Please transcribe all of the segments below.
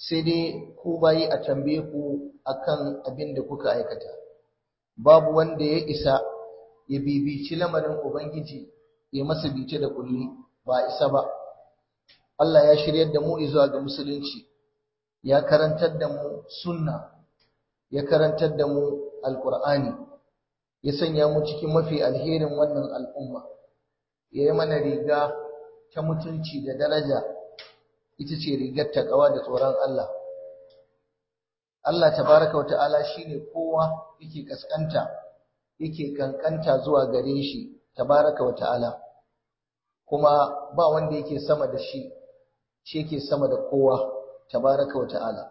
sai dai ku bayi a tambaye ku akan abin da kuka aikata babu wanda ya isa ya bibici lamarin ubangiji ya masa bice da kulli ba isa ba Allah ya shiryar da mu zuwa ga musulunci ya karantar da mu sunna ya karantar da mu alqur'ani ya sanya mu cikin mafi alherin wannan al'umma ya yi mana riga ta mutunci da daraja ita ce rigar takawa da tsoron Allah Allah tabaraka wata'ala shine kowa yake kaskanta yake kankanta zuwa gare shi tabaraka wata'ala kuma ba wanda yake sama da shi shi yake sama da kowa tabaraka wata'ala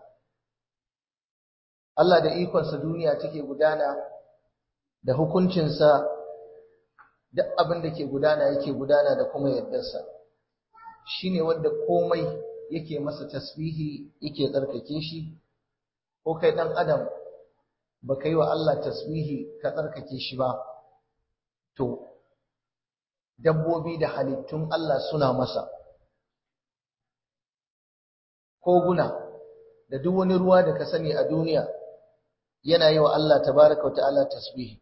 Allah da ikonsa duniya take gudana da hukuncinsa duk abin da ke gudana yake gudana da kuma yardarsa shine wanda komai yake masa tasbihi yake tsarkake shi ko kai dan adam baka yi wa Allah tasbihi ka tsarkake shi ba to dabbobi da halittun Allah suna masa koguna da duk wani ruwa da ka sani a duniya yana yi wa Allah tabaraka ta'ala tasbihi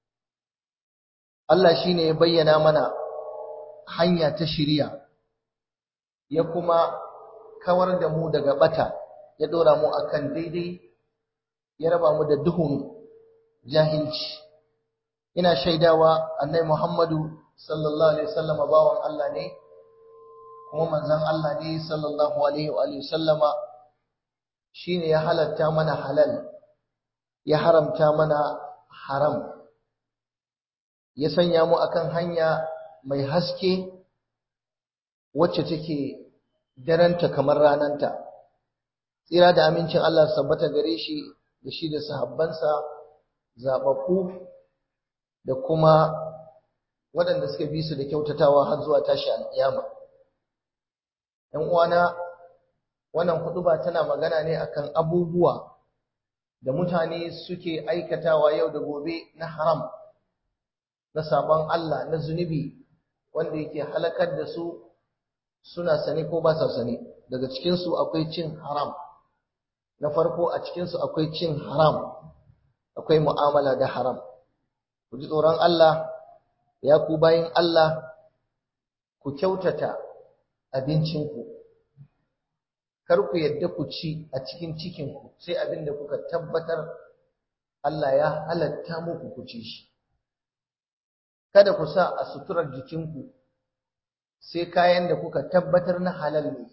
Allah shine ya bayyana mana hanya ta shiriya ya kuma kawar da mu daga bata ya dora mu akan daidai ya raba mu da duhun jahilci ina shaidawa annai Muhammadu sallallahu alaihi wasallam bawan Allah ne kuma manzon Allah ne sallallahu alaihi wa sallama shine ya halatta mana halal ya haramta mana haram ya sanya mu akan hanya mai haske wacce take daranta kamar rananta tsira da amincin Allah sabbata gare shi da shi da sahabbansa zababbu da kuma waɗanda suka bi su da kyautatawa har zuwa tashi alƙiyama ɗan uwana wannan huɗuba tana magana ne akan abubuwa da mutane suke aikatawa yau da gobe na haram na sabon Allah na zunubi wanda yake halakar da su suna sane ko ba sa sane daga cikinsu akwai cin haram na farko a cikinsu akwai cin haram akwai mu'amala da haram ku ji tsoron Allah ya ku bayin Allah ku kyautata abincinku kar ku yadda ku ci a cikin cikinku sai abin da kuka tabbatar Allah ya halatta muku ku ci shi kada ku sa a suturar jikinku sai kayan da kuka tabbatar na halal ne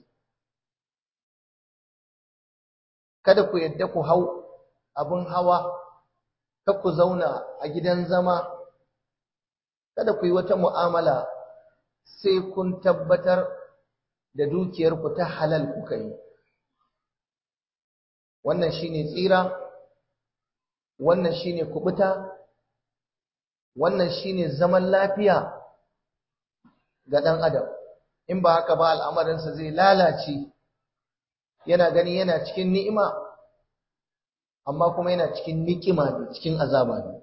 kada ku yadda ku hau abin hawa kada ku zauna a gidan zama kada ku yi wata mu'amala sai kun tabbatar da dukiyarku ta halal kuka yi wannan shine tsira wannan shine kubuta wannan shine zaman lafiya ga ɗan adam in ba haka ba al'amarinsa zai lalace yana gani yana cikin ni'ima amma kuma yana cikin nikima ne cikin azaba ne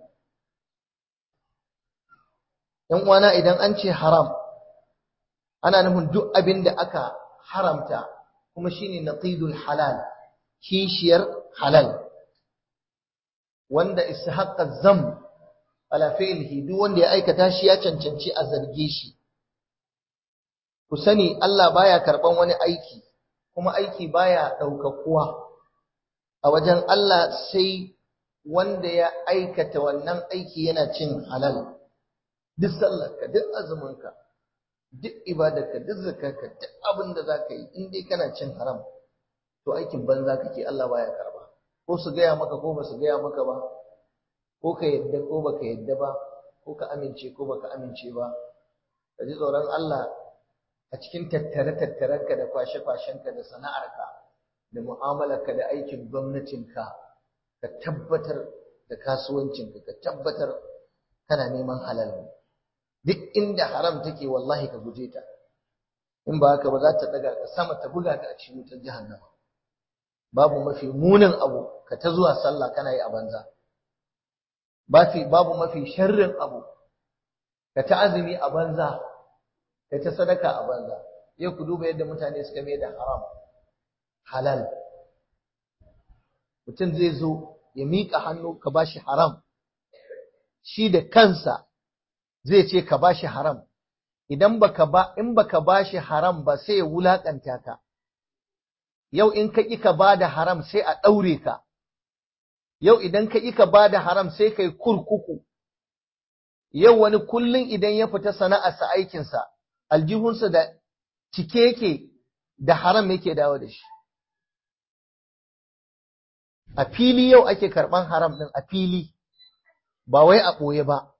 ‘yan uwana idan an ce haram ana nufin duk abin da aka haramta kuma shine naqidul halal kishiyar halal wanda istihaqqa zam ala fi'lihi duk wanda ya aikata shi ya cancanci a zarge shi ku sani Allah baya karban wani aiki kuma aiki baya ɗaukakuwa a wajen Allah sai wanda ya aikata wannan aiki yana cin halal duk sallarka duk azuminka duk ibadarka duk zakarka duk abin da zaka yi in dai kana cin haram to aikin banza kake Allah baya karba ko su gaya maka ko ba su gaya maka ba ko ka yadda ko baka yadda ba ko ka amince ko baka amince ba ka ji tsoron Allah a cikin tattare-tattarenka da kwashe-kwashenka da sana'arka da mu'amalarka da aikin gwamnatinka ka tabbatar da kasuwancinka ka tabbatar kana neman halal ne duk inda haram take wallahi ka guje ta in ba haka ba za ta daga ka sama ta buga ka a cikin wutar jahannama babu mafi munin abu ka ta zuwa sallah kana yi a banza babu mafi sharrin abu ka ta azumi a banza kai ta sadaka a banza yau ku duba yadda mutane suka mai da haram halal mutum zai zo ya miƙa hannu ka bashi haram shi da kansa zai ce ka bashi haram idan baka ba in baka bashi haram ba sai ya wulakanta ka yau in ka ƙi ka bada haram sai a ɗaure ka yau idan ka ƙi ka bada haram sai kai kurkuku yau wani kullun idan ya fita sana'arsa aikinsa aljihunsa da cike yake da haram yake dawo da shi a fili yau ake karɓan haram ɗin a fili ba wai a ɓoye ba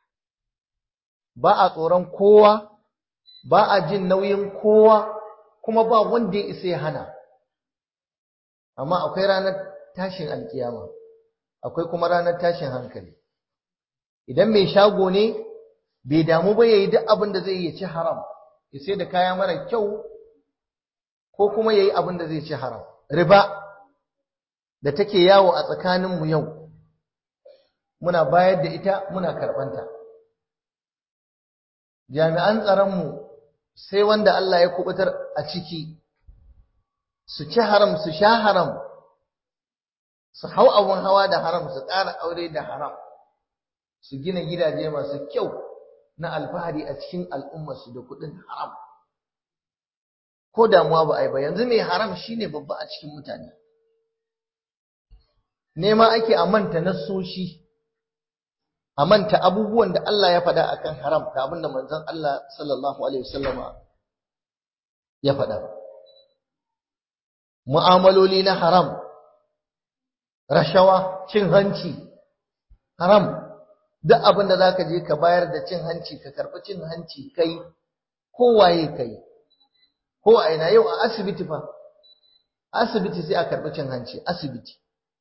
ba a tsoron kowa ba a jin nauyin kowa kuma ba wanda ya isa ya hana amma akwai ranar tashin alkiyama akwai kuma ranar tashin hankali idan mai shago ne bai damu ba yayi duk abin da zai yi ya ci haram ya sai da kaya mara kyau ko kuma yayi abin da zai ci haram riba da take yawo a tsakaninmu yau muna bayar da ita muna karɓanta jami'an tsaronmu sai wanda Allah ya kubutar a ciki su ci haram su sha haram su hau abun hawa da haram su ƙara aure da haram su gina gidaje masu kyau na alfahari a cikin al'ummarsu da kuɗin haram ko damuwa ba a yi ba yanzu mai haram shine babba a cikin mutane nema ake a manta nassoshi a manta abubuwan da Allah ya faɗa akan haram da abin da manzon Allah sallallahu alaihi wasallama ya faɗa mu'amaloli na haram rashawa cin hanci haram duk abin da zaka je ka bayar da cin hanci ka karɓi cin hanci kai ko waye kai ko a ina yau a asibiti fa asibiti sai a karɓi cin hanci asibiti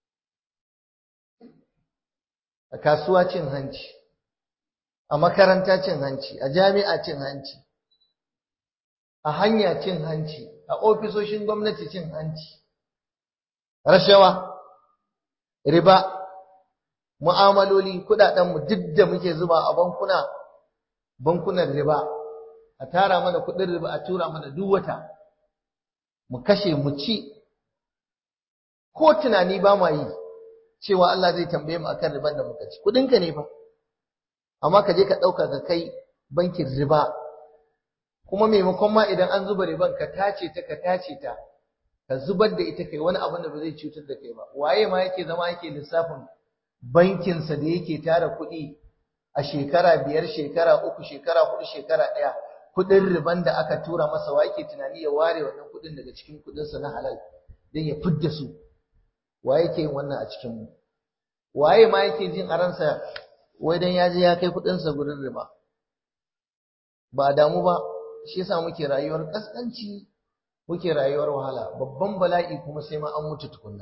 a kasuwa cin hanci a makaranta cin hanci a jami'a cin hanci a hanya cin hanci a ofisoshin gwamnati cin hanci rashawa riba mu'amaloli kudadenmu duk da muke zuba a bankuna bankunan riba a tara mana kudin riba a tura mana duk wata mu kashe mu ci ko tunani ba ma yi cewa Allah zai tambaye mu akan riban da muka ci kudinka ne fa amma ka je ka dauka ka kai bankin riba kuma maimakon ma idan an zuba riban ka tace ta ka tace ta ka zubar da ita kai wani abin da ba zai cutar da kai ba waye ma yake zama yake lissafin bankin sa da yake tara kuɗi a shekara biyar shekara uku shekara hudu shekara ɗaya kuɗin riban da aka tura masa wa yake tunani ya ware wannan kuɗin daga cikin kuɗinsa na halal don ya fidda su wa yake yin wannan a cikin mu waye ma yake jin a ransa wai dan ya je ya kai kudin sa gurin riba ba damu ba shi yasa muke rayuwar kaskanci muke rayuwar wahala babban bala'i kuma sai ma an mutu tukunna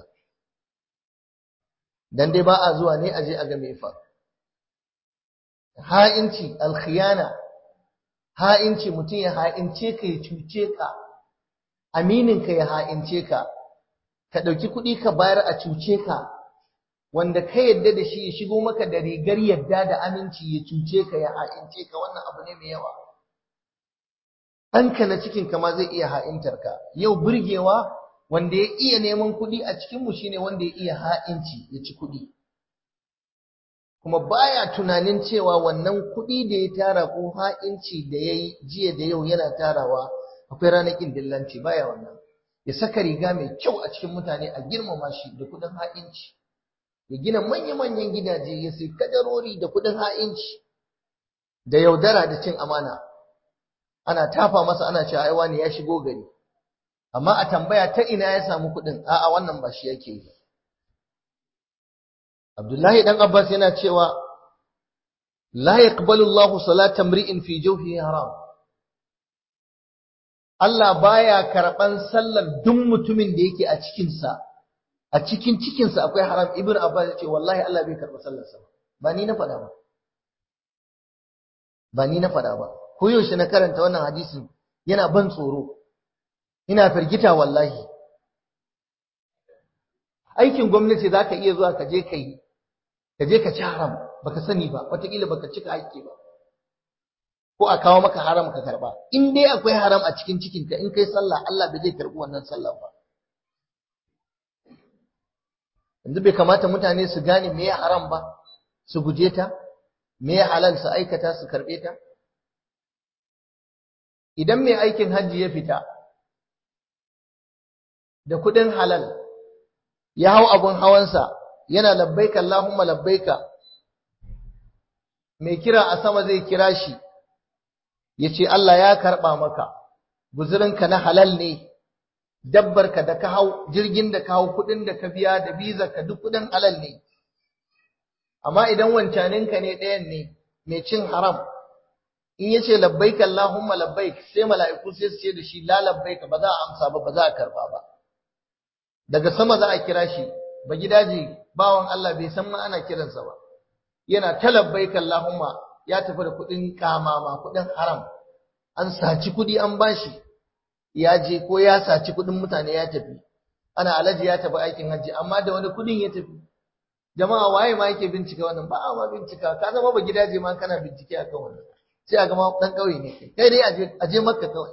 dan dai ba a zuwa ne a je a ga me fa ha'inci alkhiyana ha'inci mutum ya ha'ince ka ya cuce ka aminin ka ya ha'ince ka ka ɗauki kuɗi ka bayar a cuce ka wanda ka yadda da shi ya shigo maka da rigar yadda da aminci ya cuce ka ya ha'ince ka wannan abu ne mai yawa ɗanka na cikin ka ma zai iya ha'intar ka yau burgewa wanda ya iya neman kuɗi a cikin mu shine wanda ya iya ha'inci ya ci kuɗi kuma baya tunanin cewa wannan kuɗi da ya tara ko ha'inci da ya yi jiya da yau yana tarawa akwai ranakin dillanci baya wannan ya saka riga mai kyau a cikin mutane a girmama shi da kudin ha'inci ya gina manya-manyan gidaje ya sai kadarori da kudin ha'inci da yaudara da cin amana ana tafa masa ana cewa ai wani ya shigo gari amma a tambaya ta ina ya samu kudin a'a wannan ba shi yake yi Abdullahi dan Abbas yana cewa la yaqbalu Allahu salata mri'in fi jawfihi haram Allah baya karɓan sallar duk mutumin da yake a cikinsa, a cikin cikinsa akwai haram, Ibn Abbas ya ce, wallahi Allah bai karɓa sallarsa ba, ba ni na faɗa ba. Ba ni na faɗa ba, ko yaushe na karanta wannan hadisin yana ban tsoro, ina firgita wallahi. Aikin gwamnati za ka iya zuwa ka je ka yi, ka je ka ci haram, baka sani ba, wataƙila baka cika haƙƙi ba. ko a kawo maka haram ka karba in dai akwai haram a cikin cikinka in kai sallah Allah bai zai karbi wannan sallah ba yanzu bai kamata mutane su gane me haram ba su guje ta me halal su aikata su karbe ta idan mai aikin hajji ya fita da kudin halal ya hau abun hawansa yana labbaika Allahumma labbaika mai kira a sama zai kira shi ya ce Allah ya karɓa maka guzurinka na halal ne dabbarka da ka hau jirgin da ka hau kudin da ka biya da bizarka duk kudin halal ne amma idan wancaninka ne ɗayan ne mai cin haram in yace labbaik Allahumma labbaik sai mala'iku sai su ce da shi la labbaik ba za a amsa ba ba za a karba ba daga sama za a kira shi ba gidaje bawan Allah bai san ma ana kiransa ba yana ta labbaik Allahumma ya tafi da kudin kamama kudin haram an saci kudi an bashi ya je ko ya saci kudin mutane ya tafi ana alaji ya tafi aikin hajji amma da wani kudin ya tafi jama'a waye ma yake bincika wannan ba a ma bincika ka zama ba gidaje ma kana bincike akan wannan sai a gama dan kauye ne kai dai aje aje makka kawai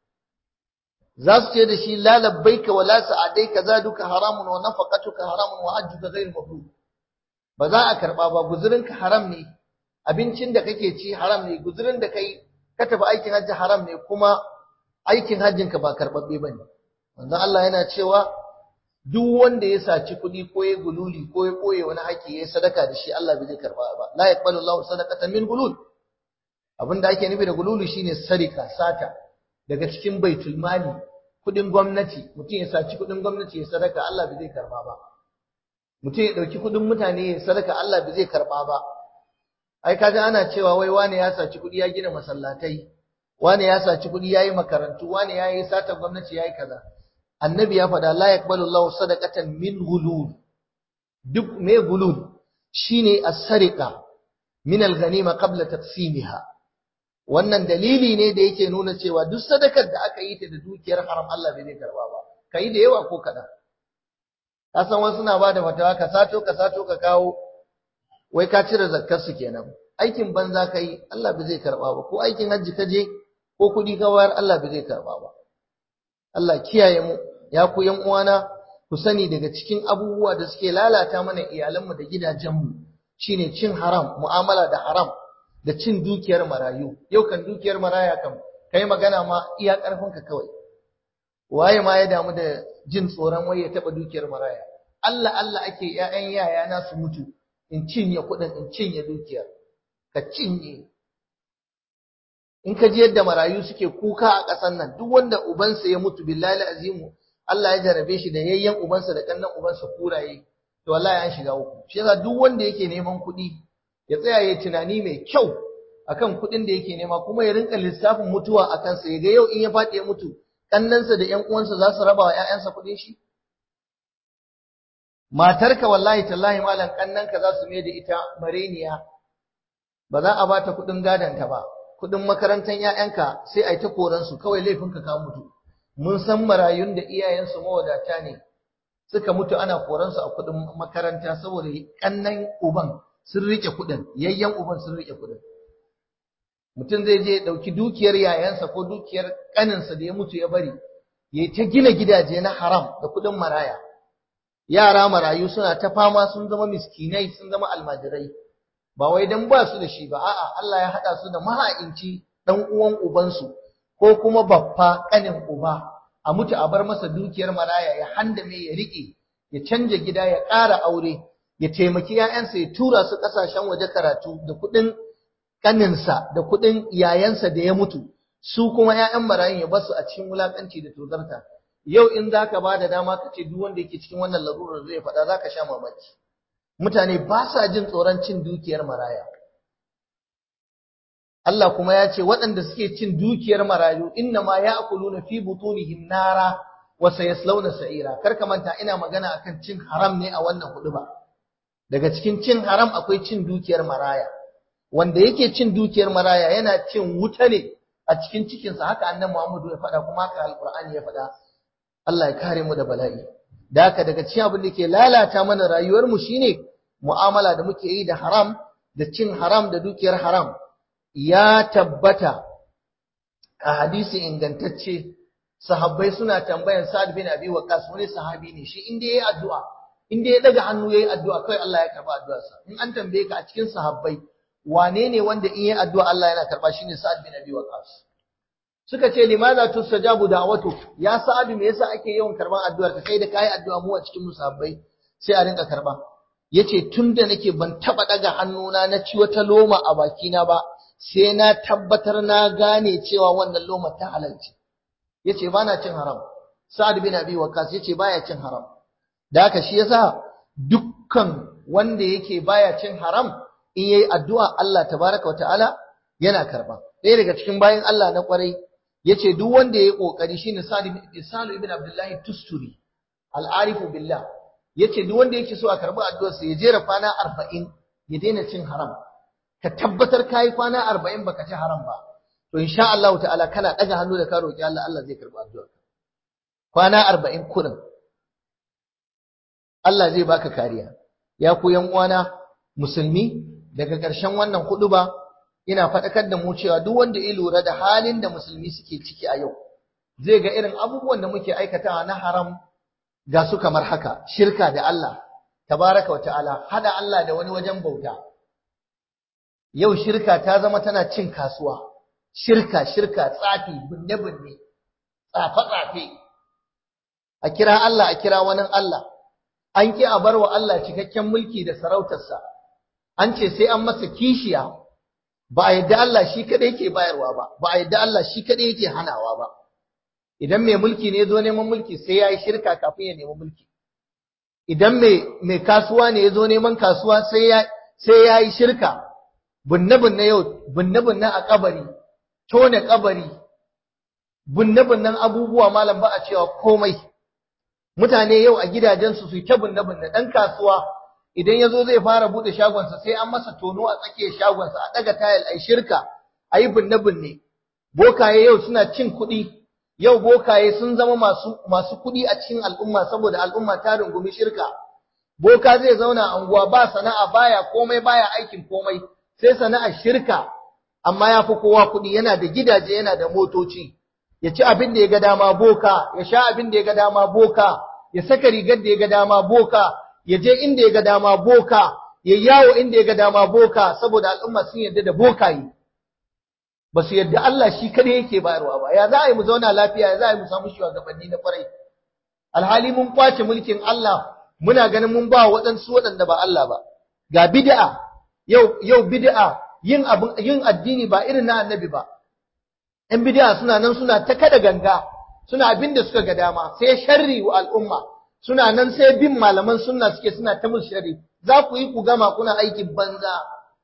za su ce da shi la labbaika wa la sa'adaika zaduka haramun wa nafaqatuka haramun wa hajjuka ghayr mabrur ba za a karba ba guzurinka haram ne abincin da kake ci haram ne guzurin da kai ka tafi aikin hajji haram ne kuma aikin hajjinka ba karbabbe bane manzon Allah yana cewa duk wanda ya saci kuɗi ko ya gululi ko ya koye wani haƙi ya sadaka da shi Allah bai zai karba ba la yaqbalu Allahu sadaqatan min gulul abinda ake nufi da gululu shine sarika sata daga cikin baitul mali kuɗin gwamnati mutum ya saci kuɗin gwamnati ya sadaka Allah bai zai karba ba mutum ya dauki kuɗin mutane ya sadaka Allah bai zai karba ba ai kaga ana cewa wai wane ya saci kuɗi ya gina masallatai wane ya saci kuɗi yayi makarantu wane yayi sata gwamnati yayi kaza annabi ya faɗa la yaqbalu Allahu sadaqatan min gulul duk me gulul shine as-sariqa min al-ghanima qabla taqsimiha wannan dalili ne da yake nuna cewa duk sadakar da aka yi ta da dukiyar haram Allah bai zai karba ba kai da yawa ko kaɗan ka san wasu na bada fatawa ka sato ka sato ka kawo wai ka cire zakkar su kenan aikin banza kai Allah bai zai karba ba ko aikin hajji ka je ko kuɗi ka wayar Allah bai zai karba ba Allah kiyaye mu ya ku yan uwana ku sani daga cikin abubuwa da suke lalata mana iyalanmu da gidajenmu shine cin haram mu'amala da haram da cin dukiyar marayu yau kan dukiyar maraya kam kai magana ma iya karfinka kawai waye ma ya damu da jin tsoron wai ya taba dukiyar maraya Allah Allah ake ƴaƴan yaya na su mutu in cinye kuɗin in cinye dukiyar ka cinye in ka ji yadda marayu suke kuka a ƙasar nan duk wanda ubansa ya mutu billahi azimu Allah ya jarabe shi da yayyan ubansa da kannan ubansa kuraye to wallahi an shiga uku shi yasa duk wanda yake neman kuɗi ya tsaya ya tunani mai kyau akan kuɗin da yake nema kuma ya rinka lissafin mutuwa a kansa ya ga yau in ya faɗi ya mutu kannansa da ƴan uwansa za su raba wa ƴaƴansa kuɗin shi matarka wallahi tallahi malam kannanka za su mai da ita mareniya ba za a bata kuɗin gadonta ba kuɗin makarantar ƴaƴanka sai a yi ta koransu kawai laifinka ka mutu mun san marayun da iyayensu mawadata ne suka mutu ana koransu a kuɗin makaranta saboda kannan uban sun rike kuɗin yayyan uban sun rike kuɗin mutum zai je ɗauki dukiyar yayansa ko dukiyar ƙaninsa da ya mutu ya bari ya ta gina gidaje na haram da kuɗin maraya yara marayu suna ta fama sun zama miskinai sun zama almajirai ba wai dan ba su da shi ba a'a Allah ya haɗa su da maha'inci dan uwan ubansu ko kuma baffa ƙanin uba a mutu a bar masa dukiyar maraya ya handame ya riƙe ya canja gida ya ƙara aure ya taimaki ‘ya'yansa ya tura su ƙasashen waje karatu da kuɗin ƙaninsa da kuɗin yayansa da ya mutu, su kuma ‘ya'yan marayun ya basu a cikin wulaƙanci da tozarta. Yau in za ka ba da dama ka ce duk wanda yake cikin wannan larurar zai faɗa za ka sha mamaki. Mutane ba sa jin tsoron cin dukiyar maraya. Allah kuma ya ce waɗanda suke cin dukiyar marayu inna ma ya na fi butunihim nara wa sayaslawna sa'ira. Kar ka manta ina magana akan cin haram ne a wannan huɗu ba. daga cikin cin haram akwai cin dukiyar maraya wanda yake cin dukiyar maraya yana cin wuta ne a cikin cikinsa haka annan Muhammadu ya faɗa kuma haka alqur'ani ya faɗa Allah ya kare mu da bala'i da haka daga cikin abin da ke lalata mana rayuwar mu shine mu'amala da muke yi da haram da cin haram da dukiyar haram ya tabbata a hadisi ingantacce sahabbai suna tambayan Sa'ad bin Abi Waqqas wani sahabi ne shi inda yayi addu'a in dai ya daga hannu yayi addu'a kai Allah ya karba addu'arsa in an tambaye ka a cikin sahabbai wane ne wanda in yayi addu'a Allah yana karba shine Sa'ad bin Abi Waqqas suka ce limaza tustajabu da'watu ya Sa'ad me yasa ake yawan karban addu'ar ka kai da kai addu'a mu a cikin musabbai sai a rinka karba yace tunda nake ban taba daga hannuna na ci wata loma a bakina ba sai na tabbatar na gane cewa wannan loma ta halalci yace bana cin haram Sa'ad bin Abi Waqqas yace baya cin haram da haka shi yasa dukkan wanda yake baya cin haram in yayi addu'a Allah tabaraka wa ta'ala yana karba ɗaya daga cikin bayan Allah na kwarai yace duk wanda yayi kokari shine Salim ibn Abdullah Tusturi al-arifu billah yace duk wanda yake so a karbi addu'ar sa ya jera kwana 40 ya daina cin haram ka tabbatar kai kwana 40 baka ci haram ba to insha Allah ta'ala kana daga hannu da ka roki Allah Allah zai karbi addu'ar kwana 40 kurin Allah zai baka kariya ya ku yan uwana musulmi daga ƙarshen wannan ba ina faɗakar da mu cewa duk wanda ya lura da halin da musulmi suke ciki a yau zai ga irin abubuwan da muke aikatawa na haram ga su kamar haka shirka da Allah tabaraka wa ta'ala hada Allah da wani wajen bauta yau shirka ta zama tana cin kasuwa shirka shirka tsafi binne binne tsafe tsafe a kira Allah a kira wani Allah an ki a barwa Allah cikakken mulki da sarautarsa an ce sai an masa kishiya ba a yadda Allah shi kadai yake bayarwa ba ba a yadda Allah shi kadai yake hanawa ba idan mai mulki ne zo neman mulki sai yayi shirka kafin ya nemi mulki idan mai mai kasuwa ne zo neman kasuwa sai ya sai yayi shirka bunne bunne yau bunne bunne a kabari tone kabari bunne bunnen abubuwa malam ba a cewa komai mutane yau a gidajensu su yi ta bunne bunne dan kasuwa idan ya zo zai fara buɗe shagonsa sai an masa tono a tsakiyar shagonsa a ɗaga tayal a shirka a yi binne-binne bokaye yau suna cin kuɗi yau bokaye sun zama masu masu kuɗi a cikin al'umma saboda al'umma ta rungumi shirka boka zai zauna a unguwa ba sana'a baya komai baya aikin komai sai sana'ar shirka amma ya fi kowa kuɗi yana da gidaje yana da motoci ya ci abin da ya ga dama boka ya sha abin da ya ga dama boka ya saka rigar da ya ga dama boka ya je inda ya ga dama boka ya yawo inda ya ga dama boka saboda al'umma sun yarda da bokayi ba su yarda Allah shi kadai yake bayarwa ba ya za a yi mu zauna lafiya ya za a yi mu samu shugabanni na kwarai alhali mun kwace mulkin Allah muna ganin mun ba waɗansu waɗanda ba Allah ba ga bid'a yau yau bid'a yin abin yin addini ba irin na annabi ba ɗan bid'a suna nan suna ta kada ganga suna abin da suka ga dama sai sharri wa al'umma suna nan sai bin malaman sunna suke suna ta musu sharri za ku yi ku gama kuna aikin banza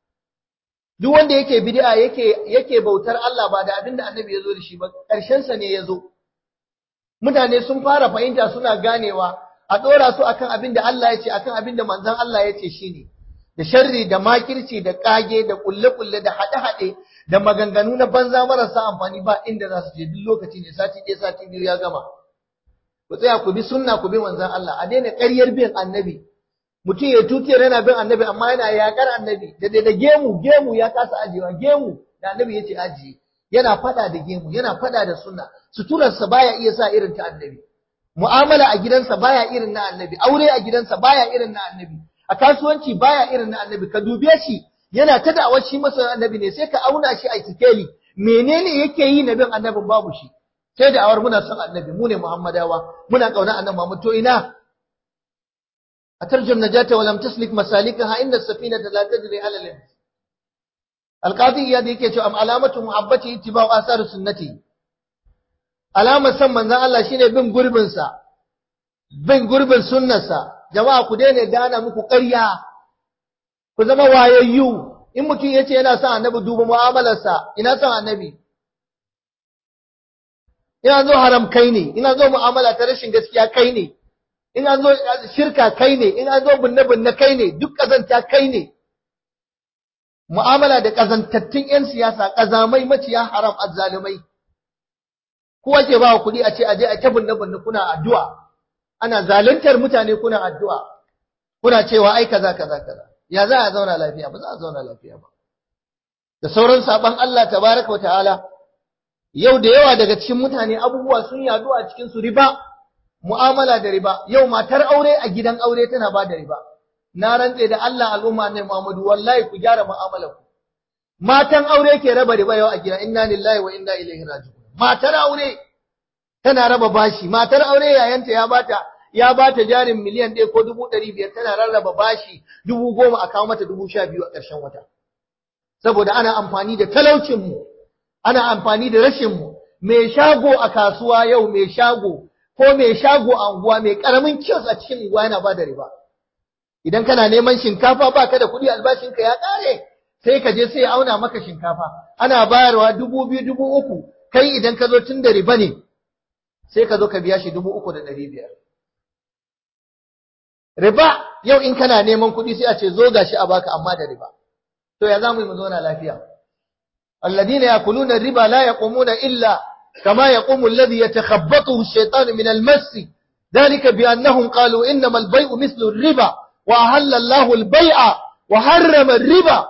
duk wanda yake bid'a yake yake bautar Allah ba da abin da annabi ya zo da shi ba ƙarshen sa ne ya zo mutane sun fara fahimta suna ganewa a ɗora su akan abin da Allah ya ce akan abin da manzon Allah ya ce shine da sharri da makirci da kage da kulle-kulle da haɗe-haɗe da maganganu na banza marasa amfani ba inda za su je duk lokaci ne sati ɗaya sati biyu ya gama ku tsaya ku bi sunna ku bi manzon Allah a daina ƙaryar bin annabi mutum ya tutiyar yana bin annabi amma yana yaƙar annabi da da gemu gemu ya kasa ajiyewa gemu da annabi ya ce ajiye yana faɗa da gemu yana faɗa da sunna suturarsa baya iya sa irin ta annabi mu'amala a gidansa baya irin na annabi aure a gidansa baya irin na annabi a kasuwanci baya irin na annabi ka dube shi yana ta da'awar shi masa annabi ne sai ka auna shi a tikeli menene yake yi na bin annabin babu shi sai da awar muna son annabi mu ne muhammadawa muna kauna annabi Muhammad to ina atarju najata wa lam taslik masalikaha inna as-safinata la tajri ala al alqadi iyad yake cewa am alamatu muhabbati ittiba'u asar sunnati alamar san manzon Allah shine bin gurbin sa bin gurbin sunnarsa jama'a ku daina gana muku ƙarya ku zama wayayyu in mutum yace yana son annabi duba mu'amalarsa ina son annabi ina zo haram kai ne ina zo mu'amala ta rashin gaskiya kai ne ina zo shirka kai ne ina zo binne binne kai ne duk kazanta kai ne mu'amala da kazantattun yan siyasa kazamai maciya haram azzalumai kowa ke ba kuɗi a ce aje a ta binne binne kuna addu'a ana zaluntar mutane kuna addu'a kuna cewa ai kaza kaza kaza ya za a zauna lafiya ba za a zauna lafiya ba da sauran saban Allah tabaraka wa ta'ala yau da yawa daga cikin mutane abubuwa sun yadu a cikin su riba mu'amala da riba yau matar aure a gidan aure tana ba da riba na rantse da Allah al'umma ne Muhammadu wallahi ku gyara mu'amalar ku matan aure ke raba riba yau a gida inna lillahi wa inna ilaihi raji'un matar aure tana raba bashi matar aure yayanta ya bata ya bata jarin miliyan ɗaya ko dubu ɗari biyar tana rarraba bashi dubu goma a kawo mata dubu sha biyu a ƙarshen wata saboda ana amfani da talaucin mu ana amfani da rashin mu mai shago a kasuwa yau mai shago ko mai shago a unguwa mai karamin kiyos a cikin unguwa yana ba da riba idan kana neman shinkafa baka da kuɗi albashinka ya ƙare sai ka je sai ya auna maka shinkafa ana bayarwa dubu biyu dubu uku kai idan ka zo tun da riba ne sai ka zo ka biya shi dubu uku da ɗari biyar riba yau in kana neman kuɗi sai a ce zo gashi a baka amma da riba to ya za mu yi mu zauna lafiya alladina yakuluna riba la yaqumuna illa kama yaqumu alladhi yatakhabbathu ash-shaytanu min al-mass ذلك بأنهم قالوا إنما البيع مثل الربا وأهل الله البيع وحرم الربا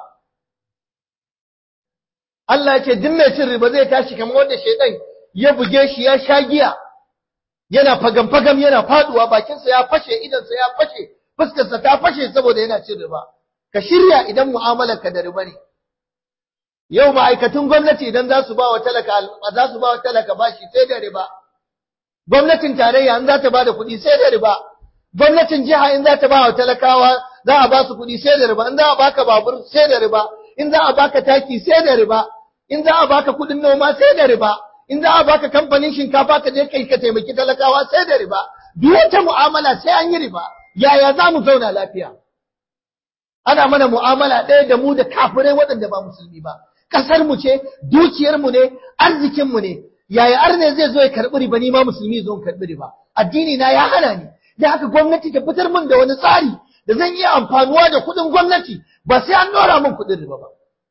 Allah ya ce duk mai cin riba zai tashi kamar wanda shaidan ya buge shi ya sha giya yana fagam fagam yana faduwa bakinsa ya fashe idansa ya fashe fuskarsa ta fashe saboda yana cin riba ka shirya idan mu'amalar ka da riba ne yau ma'aikatun gwamnati idan za su ba wa talaka za su ba wa talaka bashi sai da riba gwamnatin tarayya in za ta ba da kuɗi sai da riba gwamnatin jiha in za ta ba wa talakawa za a ba su kuɗi sai da riba in za a baka babur sai da riba in za a baka taki sai da riba in za a baka kuɗin noma sai da riba in za a baka kamfanin shinkafa ka je kai ka taimaki talakawa sai da riba duk wata mu'amala sai an yi riba yaya za mu zauna lafiya ana mana mu'amala ɗaya da mu da kafirai waɗanda ba musulmi ba ƙasar mu ce dukiyar mu ne arzikin mu ne yaya arne zai zo ya karɓi riba ni ma musulmi zo in karɓi riba addini na ya hana ni da haka gwamnati ta fitar min da wani tsari da zan iya amfanuwa da kuɗin gwamnati ba sai an ɗora min kuɗin riba ba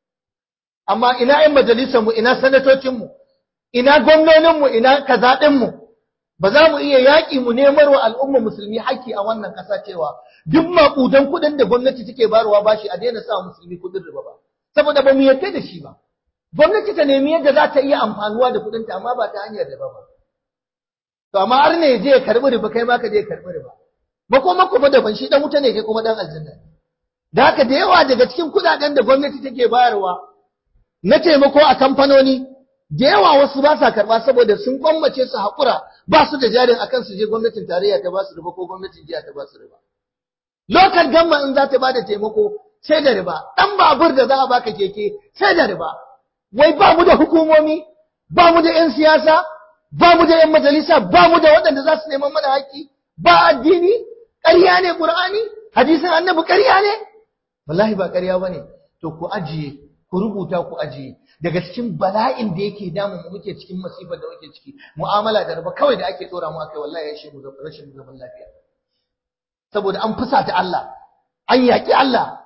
amma ina ƴan majalisar mu ina sanatocin mu ina gwamnonin mu ina kazaɗin mu ba za mu iya yaƙi mu nemar wa al'umma musulmi haƙƙi a wannan ƙasa cewa duk maƙudan kuɗin da gwamnati take bayarwa bashi a daina sa musulmi kuɗin riba ba saboda ba mu yarda da shi ba gwamnati ta nemi yadda za ta iya amfanuwa da kuɗinta amma ba ta hanyar riba ba to amma har ne je ya karɓi riba kai ma ka je ya karɓi riba makoma kuma daban shi dan wuta ne kai kuma dan aljanna da haka da yawa daga cikin kuɗaɗen da gwamnati take bayarwa na taimako a kamfanoni da yawa wasu ba sa karɓa saboda sun kwammace su haƙura ba su da jarin akan su je gwamnatin tarayya ta ba su riba ko gwamnatin jiya ta ba su riba lokal gamma in za ta ba da taimako sai da riba ɗan babur da za a baka keke sai da riba wai ba mu da hukumomi ba mu da 'yan siyasa ba mu da 'yan majalisa ba mu da waɗanda za su neman mana haƙƙi ba addini ƙarya ne ƙur'ani hadisin annabi ƙarya ne wallahi ba ƙarya ba ne to ku ajiye ku rubuta ku ajiye daga cikin bala'in da yake damu mu muke cikin masifar da muke ciki mu'amala da riba kawai da ake tsora mu akai wallahi ya shi mu rashin zaman lafiya saboda an fusata Allah an yaƙi Allah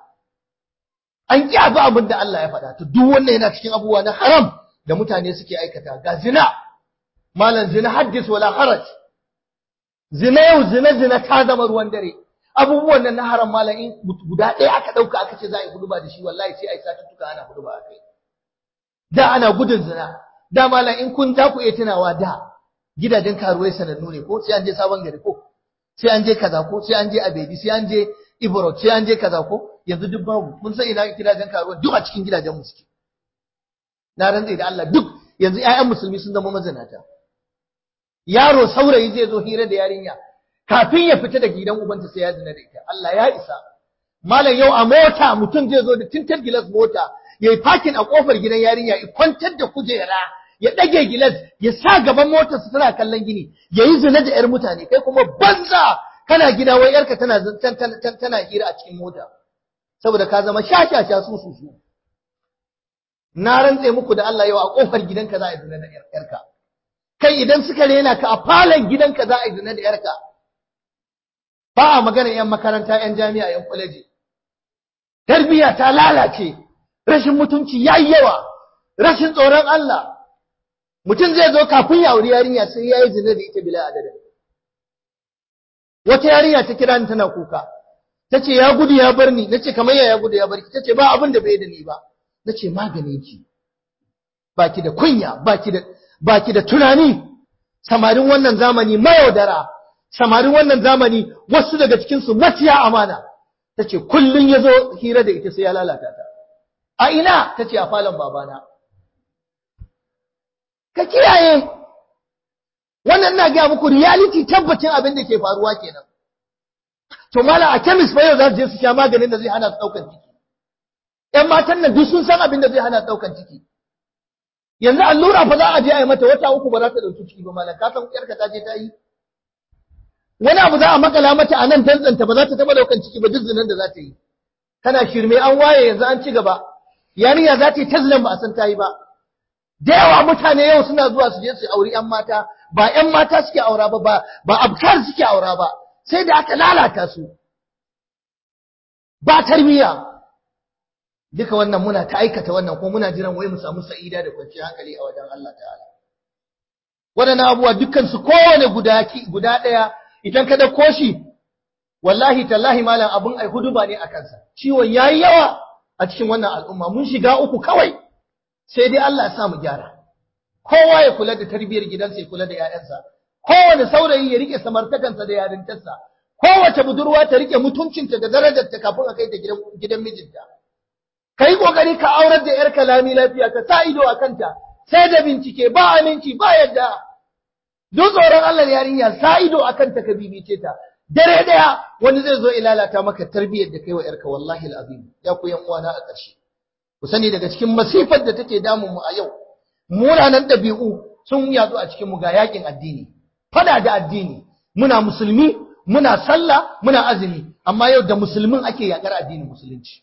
an ƙi abu abin da Allah ya faɗa to duk wannan yana cikin abubuwa na haram da mutane suke aikata ga zina malam zina haddis wala haraj zina yau zina zina ta zama ruwan dare abubuwan nan na haram malam in guda ɗaya aka ɗauka aka ce za a yi huduba da shi wallahi sai a yi satuttuka ana huduba a kai da ana gudun zina da malam in kun za ku iya tunawa da gidajen karuwai sanannu ne ko sai an je sabon gari ko sai an je kaza ko sai an je abedi sai an je ibro sai an je kaza ko yanzu duk babu mun san ina gidajen karuwa duk a cikin gidajen mu suke na rantsa da Allah duk yanzu ƴaƴan musulmi sun zama mazinata yaro saurayi zai zo hira da yarinya kafin ya fita daga gidan ubanta sai ya zina da ita Allah ya isa malam yau a mota mutum zai zo da tintar gilas mota ya yi fakin a kofar gidan yarinya ya kwantar da kujera ya ɗage gilas ya sa gaban motar su tana kallon gini ya yi zina da ƴar mutane kai kuma banza kana gida wai yarka tana tana hira a cikin mota saboda ka zama shashasha su su su na rantse muku da Allah yau a kofar gidanka za a yi zina da yarka kai idan suka rena ka a falon gidanka za a yi zina da yarka ba a magana yan makaranta yan jami'a yan kwaleji tarbiyya ta lalace rashin mutunci yayi yawa rashin tsoron Allah mutum zai zo kafin ya auri yarinya sai yayi zina da ita bila adadin wata yarinya ta kira ni tana kuka tace ya gudu ya bar ni nace kamar ya gudu ya bar ki tace ba abin da bai da ni ba nace maganin ki baki da kunya baki da baki da tunani samarin wannan zamani mayaudara samarin wannan zamani wasu daga cikinsu maciya amana ta ce kullum ya zo hira da ita sai ya lalata ta a ina ta ce a falon babana ka kiyaye wannan na gaya muku reality tabbacin abin da ke faruwa kenan to mala a kemis fa yau za su je su sha maganin da zai hana su daukan ciki ƴan matan nan duk sun san abin da zai hana su daukan ciki yanzu allura fa za a je a yi mata wata uku ba za ta dauki ciki ba malam ka san ƴarka ta je ta yi wani abu za a makala mata a nan dantsanta ba za ta taba daukan ciki ba duk zinan da za ta yi kana shirme an waye yanzu an ci gaba yarinya za ta yi tazlan ba a san ta yi ba da yawa mutane yau suna zuwa su je su auri ƴan mata ba ƴan mata suke aura ba ba ba abkar suke aura ba sai da aka lalata su ba tarbiyya duka wannan muna ta aikata wannan ko muna jiran wai mu samu sa'ida da kwanciyar hankali a wajen Allah ta'ala waɗannan abubuwa dukkan su kowane guda guda ɗaya idan ka dauko shi wallahi tallahi malam abun ai huduba ne a kansa ciwon yayi yawa a cikin wannan al'umma mun shiga uku kawai sai dai Allah ya sa mu gyara kowa ya kula da tarbiyyar gidansa ya kula da ƴaƴansa kowane saurayi ya rike samartakansa da yarintarsa kowace budurwa ta rike mutuncinta da darajarta kafin a kai ta gidan gidan mijinta kai kokari ka aurar da yar kalami lafiya ka sa ido a kanta sai da bincike ba aminci ba yadda duk tsoron Allah yarinya sa ido a kanta ka bibice ta dare daya wani zai zo ilalata maka tarbiyyar da kai wa yarka wallahi alazim ya ku yan uwana a ƙarshe ku sani daga cikin masifar da take damun mu a yau munanan ɗabi'u sun yazo a cikin mu ga yakin addini fada da addini muna musulmi muna sallah muna azumi amma yau da musulmin ake yakar addinin musulunci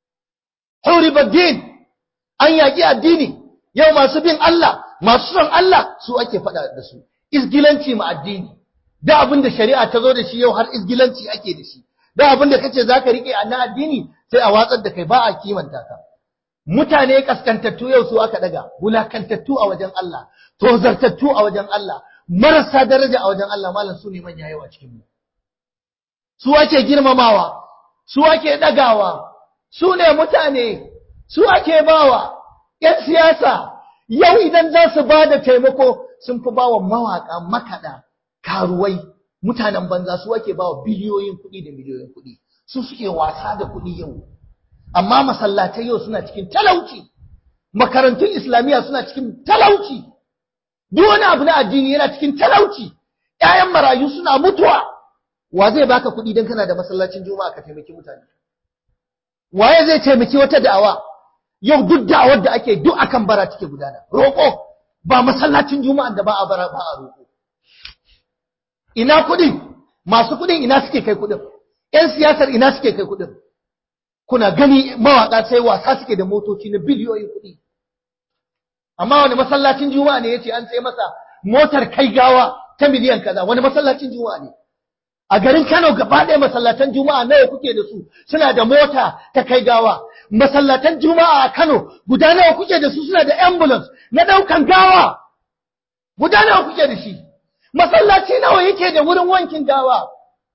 din an yaki addini yau masu bin Allah masu son Allah su ake fada da su izgilanci ma addini da abin da shari'a ta zo da shi yau har izgilanci ake da shi da abin da kace zaka rike a na addini sai a watsar da kai ba a kimanta ka mutane kaskantattu yau su aka daga wulakantattu a wajen Allah tozartattu a wajen Allah marasa daraja a wajen Allah malam su ne manya yawa cikin mu su ake girmamawa su ake dagawa su ne mutane su ake bawa yan siyasa yau idan za su ba da taimako sun fi bawa mawaka makaɗa karuwai mutanen banza su ake bawa biliyoyin kuɗi da miliyoyin kuɗi su suke wasa da kuɗi yau amma masallatai yau suna cikin talauci makarantun islamiyya suna cikin talauci duk wani abu na addini yana cikin talauci ƴaƴan marayu suna mutuwa wa zai baka kuɗi dan kana da masallacin juma'a ka taimaki mutane waye zai taimaki wata da'awa yau duk da'awar da ake duk akan bara take gudana roƙo ba masallacin juma'a da ba a bara ba a roƙo ina kuɗin masu kuɗin ina suke kai kuɗin ƴan siyasar ina suke kai kuɗin kuna gani mawaƙa sai wasa suke da motoci na biliyoyin kuɗi amma wani masallacin juma'a ne yace an sai masa motar kai gawa ta miliyan kaza wani masallacin juma'a ne a garin Kano gaba ɗaya masallatan juma'a nawa kuke da su suna da mota ta kai gawa masallatan juma'a a Kano guda nawa kuke da su suna da ambulance na ɗaukan gawa guda nawa kuke da shi masallaci nawa yake da wurin wankin gawa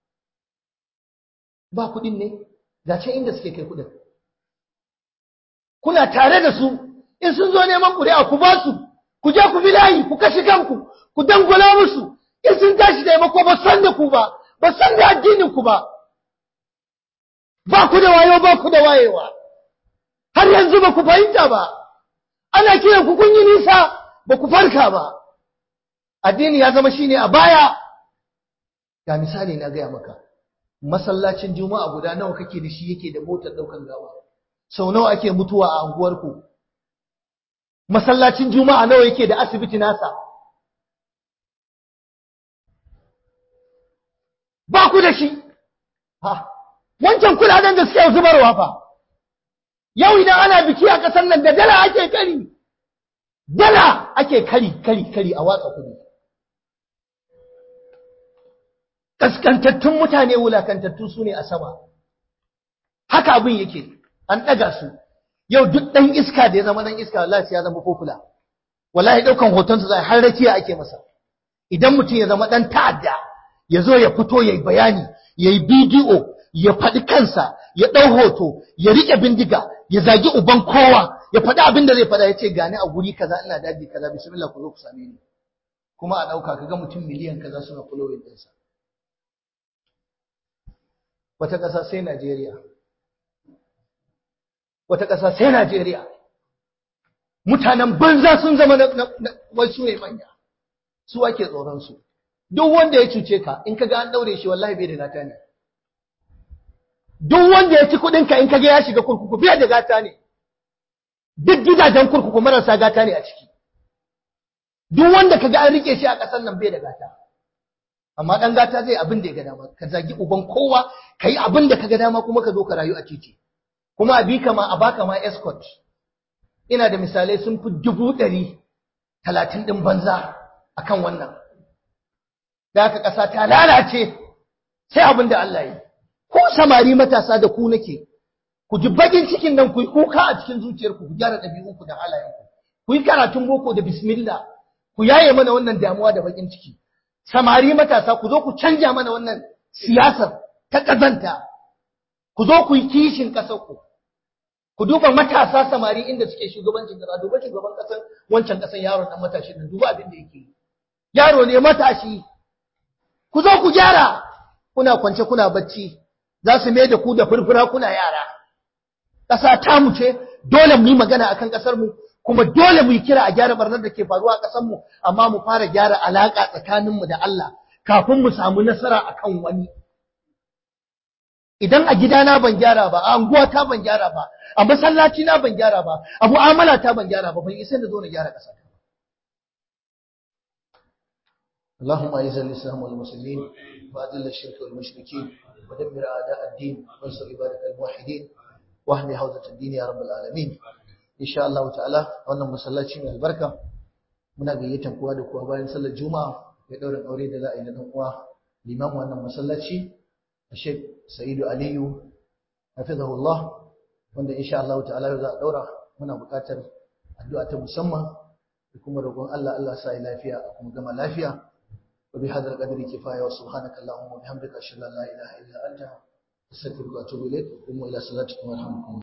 ba kuɗin ne ga can inda suke kai kuɗin kuna tare da su in sun zo neman ƙuri'a ku ba su ku je ku bi layi ku kashe kanku ku dangula musu in sun tashi taimako ba san da ku ba ba san da addinin ku ba ba ku da wayo ba ku da wayewa har yanzu ba ku fahimta ba ana kiran ku kun yi nisa ba ku farka ba addini ya zama shine a baya ga misali na gaya maka masallacin juma'a guda nawa kake da shi yake da motar daukan gawa sau nawa ake mutuwa a anguwarku masallacin juma'a nawa yake da asibiti nasa ba ku da shi ha wancan kudaden da suke zubarwa fa yau idan ana biki a ƙasar nan da dala ake kari dala ake kari kari kari a watsa kudi kaskantattun mutane wulakantattu su ne a sama haka abin yake an ɗaga su yau duk ɗan iska da ya zama ɗan iska wallahi ya zama kokula wallahi ɗaukan hotonsa zai har rakiya ake masa idan mutum ya zama ɗan ta'adda ya zo ya fito ya yi bayani ya yi bidiyo ya faɗi kansa ya ɗau hoto ya riƙe bindiga ya zagi uban kowa ya faɗi abin da zai faɗa ya ce gani a guri kaza ina daji kaza bismillah ku zo ku same ni kuma a ɗauka ka ga mutum miliyan kaza suna following ɗinsa wata ƙasa sai Najeriya wata ƙasa sai Najeriya mutanen banza sun zama na wai su ne manya su ake tsoron su duk wanda ya cuce ka in kaga an daure shi wallahi bai da gata ne duk wanda ya ci kuɗin ka in kaga ya shiga kurkuku bai da gata ne duk gidajen kurkuku marasa gata ne a ciki duk wanda kaga an rike shi a ƙasar nan bai da gata amma dan gata zai abin da ya ga dama ka zagi uban kowa kai abin da kaga dama kuma ka zo ka rayu a titi kuma a bi ka ma a baka ma escort ina da misalai sun fi dubu ɗari talatin ɗin banza akan wannan da aka ƙasa ta lalace sai abin da Allah yi ko samari matasa da ku nake ku ji bakin cikin nan ku yi kuka a cikin zuciyarku ku gyara ɗabi'unku da halayenku ku yi karatun boko da bismillah ku yaye mana wannan damuwa da bakin ciki samari matasa ku zo ku canja mana wannan siyasar ta ƙazanta ku zo ku yi kishin ƙasarku ku duba matasa samari inda suke shugabancin ƙasa duba shugaban ƙasar wancan ƙasar yaron nan matashi nan duba abin da yake yi yaro ne matashi ku zo ku gyara kuna kwance kuna bacci za su mai da ku da furfura kuna yara ƙasa ta mu ce dole mu yi magana akan ƙasar mu kuma dole mu yi kira a gyara barnar da ke faruwa a ƙasar mu amma mu fara gyara alaƙa tsakanin mu da Allah kafin mu samu nasara akan wani idan a gidana ban gyara ba a anguwa ta ban gyara ba a masallaci na ban gyara ba a mu'amala ta ban gyara ba ban isa da zo na gyara ƙasa ta اللهم اعز الاسلام والمسلمين واذل الشرك والمشركين ودمر اعداء الدين وانصر عبادك الموحدين واحمي حوزه الدين يا رب العالمين ان شاء الله تعالى wannan masallaci mai albarka muna gayyatan kowa da kowa bayan sallar juma'a ya daura aure da za a yi na dan uwa limamin wannan masallaci Sheikh Sa'idu Aliyu hafizahullah wanda insha Allah ta'ala za a daura muna buƙatar addu'a ta musamman da kuma roƙon Allah Allah sa lafiya kuma gama lafiya وبهذا القدر كفاية وسبحانك اللهم وبحمدك أشهد أن لا إله إلا أنت أستغفرك وأتوب إليك قوموا إلى صلاتكم ورحمكم